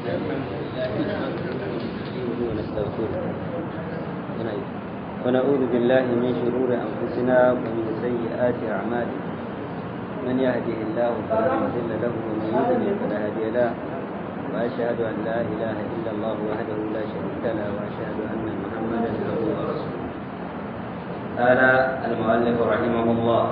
ونعوذ بالله من شرور أنفسنا ومن سيئات أعمالنا من يهده الله فلا مضل له ومن يضلل فلا هادي له وأشهد أن لا إله إلا الله وحده لا شريك له وأشهد أن محمدا عبده ورسوله قال المؤلف رحمه الله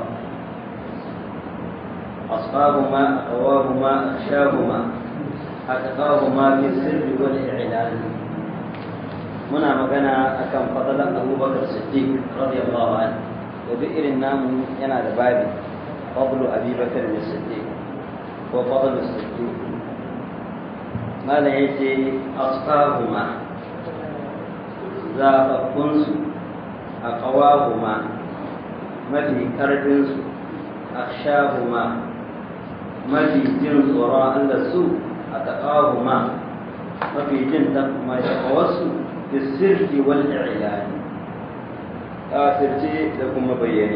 أصحابهما أقواهما أخشاهما أتقاهما في السر والإعلان muna magana akan fadalan abubakar siddiq radiyallahu anhu da duk irin namu yana da babi fadlu abubakar da siddiq ko fadlu siddiq malam yace asfahuma zaɓaɓɓunsu a ƙawahuma mafi ƙarfinsu akhshahuma mafi jin tsoron Allah su a taƙahuma mafi jin takawarsu بالسر والإعلان آثرتي لكم بيني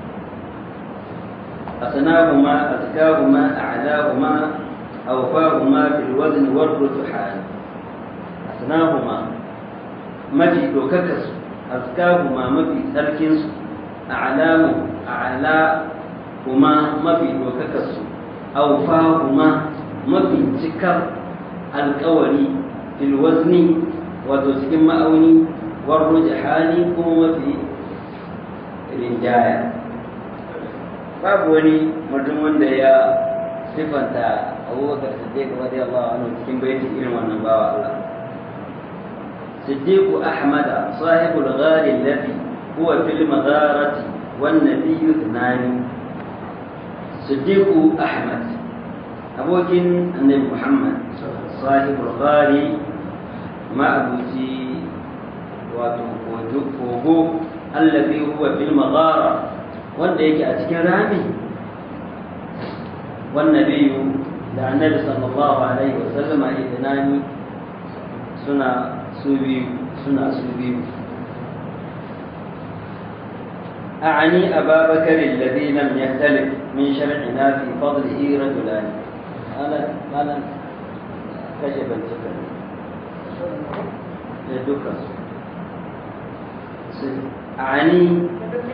أثناهما أذكاهما أعلاهما أوفاهما في الوزن والرجحان أثناهما مجي دوككس أذكاهما مفي تركنس أعلام أعلاهما مفي دوككس أوفاهما مفي تكر القولي في الوزن wato cikin ma'auni warro hali kuma mafi rinjaya babu wani mutum wanda ya sifanta abubakar siddiq radiyallahu anhu cikin baiti irin wannan bawa Allah صديق أحمد صاحب الغار الذي هو في المغارة والنبي اثنان صديق أحمد أبوكين النبي محمد صاحب الغار ma'abuci wato kogo allafi huwa fil maghara wanda yake a cikin rami wannan biyu da annabi sallallahu alaihi wa sallam a idnani suna su biyu suna su biyu أعني أبا بكر الذي لم يختلف من شرعنا في فضله رجلان أنا أنا كشف السكر da dukansu ani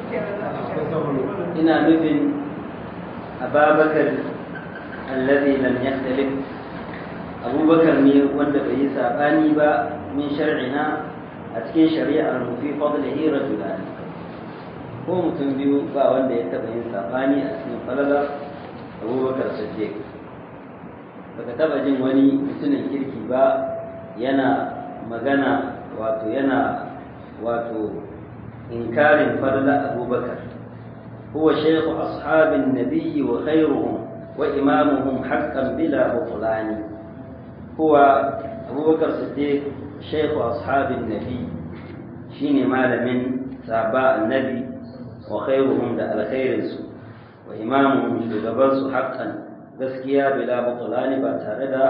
ina nufin ababakar allazi lam yakhtalif abubakar ne wanda bai yi sabani ba min shar'ina a cikin shari'ar mu fi fadlihi rajulan ko mutum biyu ba wanda ya taba yin sabani a cikin falalar abubakar siddiq baka taba jin wani mutumin kirki ba yana magana wato yana wato inkarin farla abubakar huwa shaykhu ashabin nabiyyi wa khairuhum wa imamuhum haqqan bila butlani huwa abubakar siddiq shaykhu ashabin nabi shine malamin sahaba annabi wa khairuhum da alkhairinsu wa imamuhum shugabansu haqqan gaskiya bila butlani ba tare da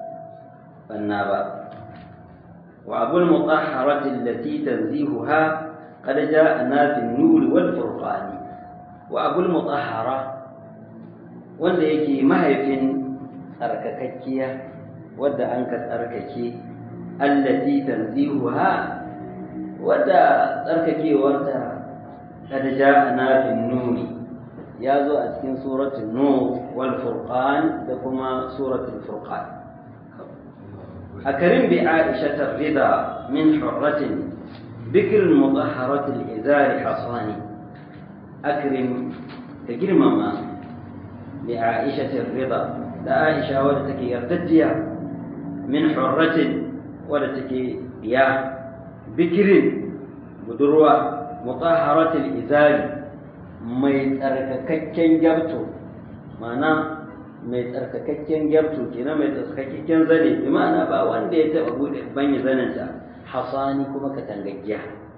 banna ba وأبو المطهرة التي تنزيهها قد جاءنا في النور والفرقان وأبو المطهرة wanda yake mahaifin tsarkakakkiya wadda an ka tsarkake allati tanzihuha wadda tsarkakewarta kad ja'ana fin nuri ya zo a cikin suratul nur wal furqan da kuma suratul furqan أكرم بعائشة الرضا من حرة بكر مطهرة الإزار حصاني أكرم تجرم ما بعائشة الرضا لا عائشة ولتك يرتجيا من حرة ولتك يا بكر بدروة مطهرة الإزار ما يتركككين جبتو معناه mai tsarkakakken gyarto kenan mai tsarkakakken zane bi ma'ana ba wanda ya taba bude banya zanenta hasani kuma katangaggiya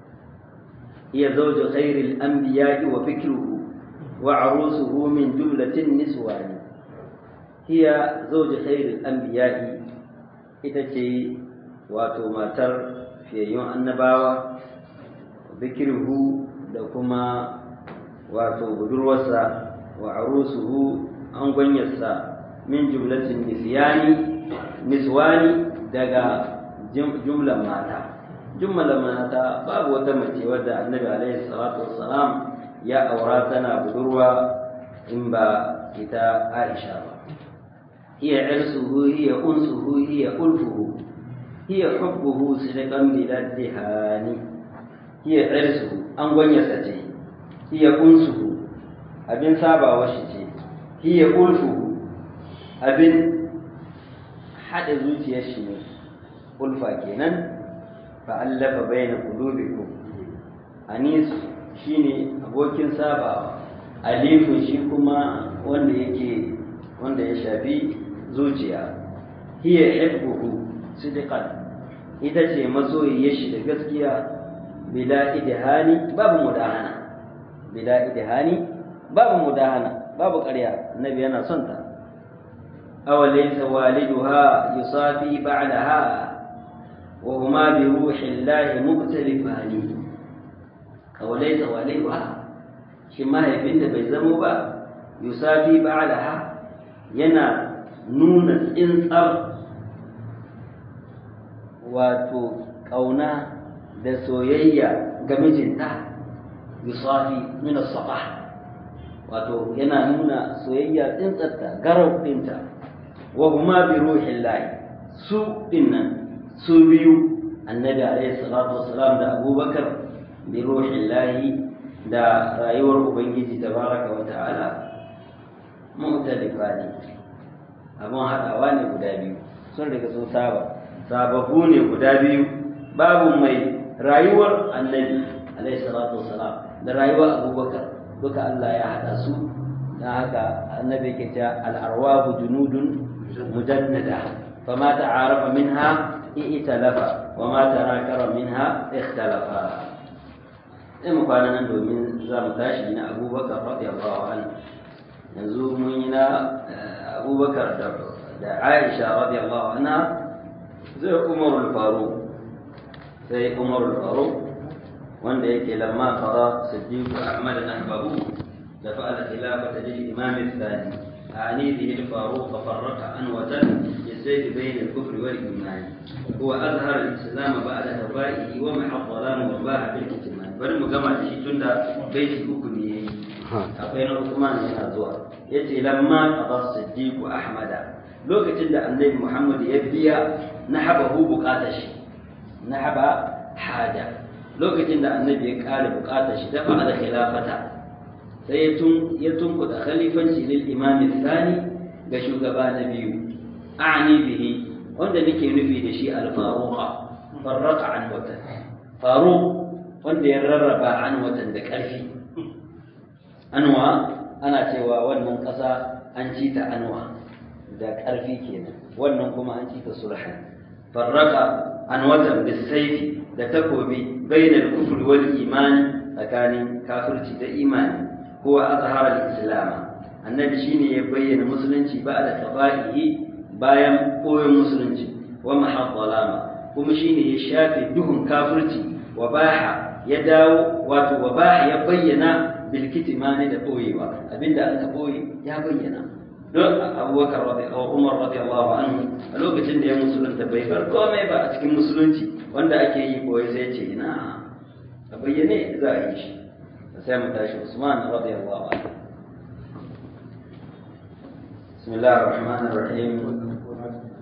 iya zawju khairil anbiya'i wa fikruhu wa arusuhu min jumlatin niswani hiya zawju khairil anbiya'i ita ce wato matar fiyayyun annabawa fikruhu da kuma wato budurwarsa wa arusuhu an gwanyarsa min jumlatin nisyani niswani daga jumlan mata jumlan mata babu wata mace wadda annabi alaihi salatu wassalam ya aura tana budurwa in ba ita aisha ba hiya irsuhu hiya unsuhu hiya ulfuhu hiya hubbuhu sidqan biladdihani hiya irsuhu an gwanyasa ce hiya unsuhu abin sabawa shi ce hiya ulfuhu abin haɗa zuciyar shi ne ulfa kenan fa'allafa bayna qulubikum anis shine abokin sabawa alifun shi kuma wanda yake wanda ya shafi zuciya hiya hibbuhu sidqan ita ce masoyiyar shi da gaskiya bila idhani babu mudahana bila idhani babu mudahana babu ƙarya annabi yana son ta أوليس والدها يصافي بعدها وهما بروح الله مختلفان أوليس والدها شما يبنت بيزمو با يصافي بعدها ينا نون إنصر wato ƙauna da soyayya ga mijinta yusafi min as-sabah wato yana nuna soyayya tsintsarta garau ɗinta wa huma bi ruhillahi su dinnan su biyu annabi alaihi salatu wassalam da abubakar bi ruhillahi da rayuwar ubangiji tabaraka wa ta'ala mu'talifa ne abun haɗawa ne guda biyu sun riga sun saba sababu ne guda biyu babu mai rayuwar annabi alaihi salatu wassalam da rayuwar abubakar duka Allah ya haɗa su don haka annabi ke cewa al'arwahu junudun مجندة فما تعارف منها ائتلف وما تناكر منها اختلفا in kwana nan domin za mu tashi na abubakar radiyallahu anhu yanzu mun yi na abubakar da aisha radiyallahu anha zai umarul faru sai umarul faru wanda yake lamma qara siddiq ahmad nahbahu da fa'ala khilafata lil imam الثاني أعني به الفاروق فرق عنوة للزيد بين الكفر والإيمان هو أظهر الإسلام بعد هوائه ومحى الظلام وباع بالكتمان bari mu gama da shi tun da baiti uku ne yayi akwai na Uthman yana zuwa yace lamma qada siddiq ahmada lokacin da annabi Muhammad ya biya nahabahu bukatar shi nahaba haja lokacin da annabi ya kare bukatar shi dafa da khilafata sai ya tunkuɗa khalifanci lil imam thani ga shugaba na biyu a'ni bihi wanda nake nufi da shi al-faruqa farraqa an watan faruq wanda ya rarraba an watan da ƙarfi anwa ana cewa wannan ƙasa an ci ta anwa da ƙarfi kenan wannan kuma an ci ta sulhan farraqa an watan bisayfi da takobi bainal kufr wal iman tsakanin kafirci da imani هو أظهر الإسلام النبي شيني يبين مسلمتي بعد قضائه bayan koyon musulunci wa mahadalama kuma shine ya shafe duhun kafirci wa baha ya dawo wato wa baha ya bayyana bil kitmani da boyewa abinda aka boye ya bayyana don abubakar radiyallahu umar radiyallahu anhu a lokacin da ya musulunta bai bar komai ba a cikin musulunci wanda ake yi boye sai ce ina a bayyane za a yi shi sai mu tashi usman radiyallahu anhu بسم الله الرحمن الرحيم